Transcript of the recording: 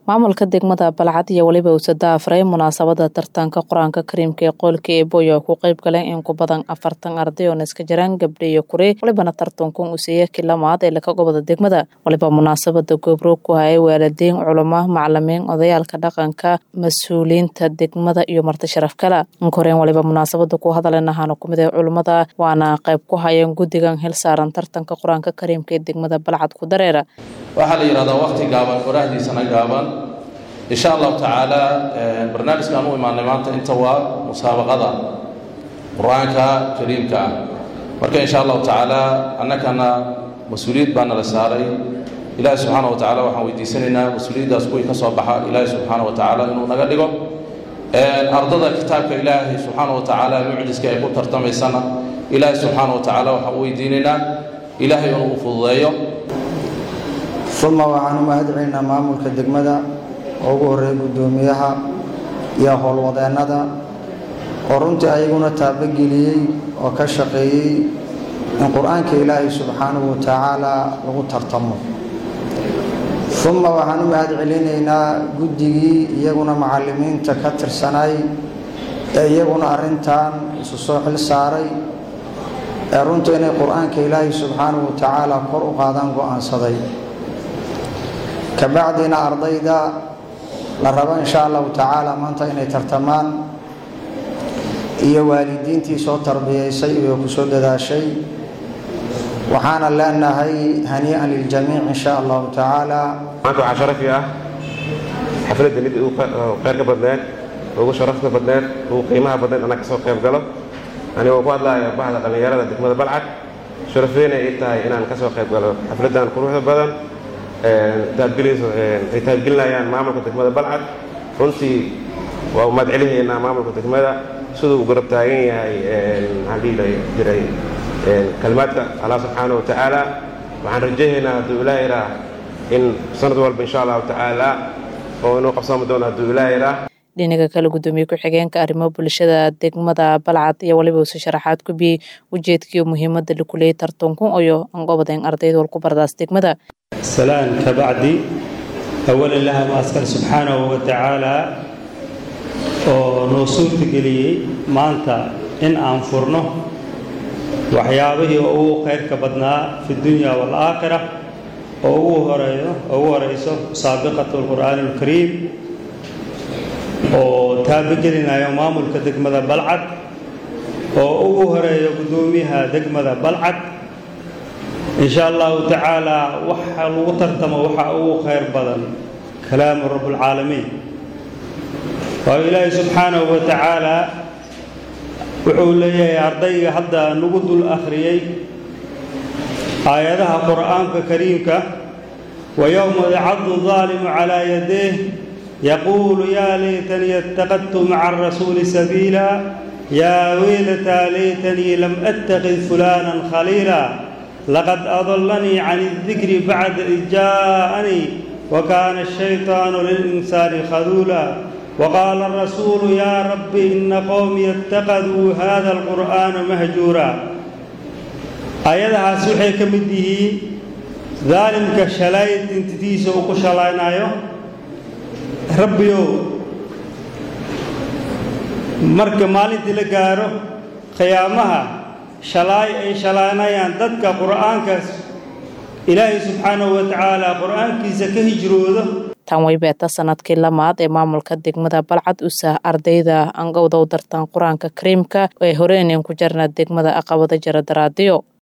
maamulka degmada balcad iyo weliba uusada afray munaasabada tartanka qur-aanka kariimka ee qoolka eeboy oo ku qeyb galeen in ku badan afartan arday oona iska jiraan gabdha iyo kure walibana tartankan uusiiya kilamaad ee laka gobada degmada waliba munaasabada goobroog ku hayay waalidiin culamo macalimiin odayaalka dhaqanka mas-uuliyiinta degmada iyo marti sharaf kale inkoreen waliba munaasabada ku hadaleen ahaana kumid ee culummada waana qayb ku hayeen guddigan hil saaran tartanka qur-aanka kariimka ee degmada balcad ku dareera waxaa la yidhahdaa waqti gaaban qorahdiisana gaaban insha allahu tacaala barnaamijkaan u imaanay maanta inta waa musaabaqada qur-aanka kariimka ah marka insha allahu tacaala annakana mas-uuliyad baa nala saaray ilaahi subxaana wa tacala waxaan weydiisanaynaa mas-uuliyaddaas kuwii ka soo baxa ilaahi subxaana wa tacaala inuu naga dhigo ardada kitaabka ilaahay subxaana wa tacaala mucjiska ay ku tartamaysana ilaahi subxaana wa tacaala waxaan u weydiinaynaa ilaahay inuu u fududeeyo uma waxaan u mahadcelinaa maamulka degmada oo ugu horreeya guddoomiyaha iyo howlwadeennada oo runtii ayaguna taabogeliyey oo ka shaqeeyey in qur-aanka ilaahay subxaanahu wa tacaala lagu tartamo uma waxaan u mahad celinaynaa guddigii iyaguna macallimiinta ka tirsanay ee iyaguna arrintan isu soo xil saaray ee runta inay qur-aanka ilaahay subxaanahu wa tacaala kor u qaadaan go-aansaday kabacdina ardayda la rabo insha allahu tacaala maanta inay tartamaan iyo waalidiintii soo tarbiyaysay iyo ku soo dadaashay waxaana leenahay hanii'an liljamiic insha allahu tacaala maanta waxaa sharafi ah xafladda mid ugu kheyrka badneed ugu sharafta badneed ugu qiimaha badneed anaa kasoo qayb galo anigoo ku hadlaaya bahda dhallinyarada degmada balcad sharafeyna ii tahay inaan kasoo qayb galo xafladdan quruxda badan ay taabgelinayaan maamulka degmada balcad runtii waa umaad celihaynaa maamulka degmada siduu u garab taagan yahay maxaan dhihi jiray kalimaadka allah subxaana wa tacaala waxaan rajahaynaa hadduu ilaa iraa in sanad walba insha allahu tacaala oo inuu qabsami doono hadduu ilaa iraa dhinaga kale guddoomiye ku-xigeenka arrimo bulshada degmada balcad iyo waliba usi sharaxaad ku biyey ujeedkiiyo muhiimadda lakuleeyay tartankun oyo angobadeen ardayda walku bardaas degmada salaan kabacdi awalan laha maaskar subxaanahu wa tacaalaa oo noo suurtageliyey maanta in aan furno waxyaabihii ugu khayrka badnaa fi dunya waalaakhira oo ugu horeeyo oo ugu horeyso saabiqatu alqur'aani alkariim oo taabagelinayo maamulka degmada balcad oo ugu horeeyo guddoomiyaha degmada balcad insha allahu tacaala waxa lagu tartamo waxaa ugu khayr badan kalaamu rabbulcaalamiin waayo ilaahay subxaanahu wa tacaala wuxuu leeyahay ardayga hadda nagu dul akhriyey aayadaha qur'aanka kariimka wa yowma yacadu daalimu calaa yadayh yaquulu yaa laytanii ittakadtu maca arasuuli sabiila yaa weylataa laytanii lam attakid fulaanan khaliila laqad adallanii can اdikri bacda id jaa'anii wakaana الshayطaanu lilinsaani khaduula waqaala arasuulu yaa rabbi ina qowmii اttakaduu hada alqur'aana mahjuura aayadahaas waxay ka mid yihiin daalimka shalay dintitiisa uu ku shalaynayo rabbiyow marka maalintii la gaaro khiyaamaha shalaay ay shalaanayaan dadka qur'aankaas ilaahay subxaanahu wa tacaala qur'aankiisa ka hijroodo tan way beeta sanadkii lamaad ee maamulka degmada balcad usa ardayda angowdow dartan qur-aanka kariimka ee horeeneen ku jarna degmada aqabada jara daraadiyo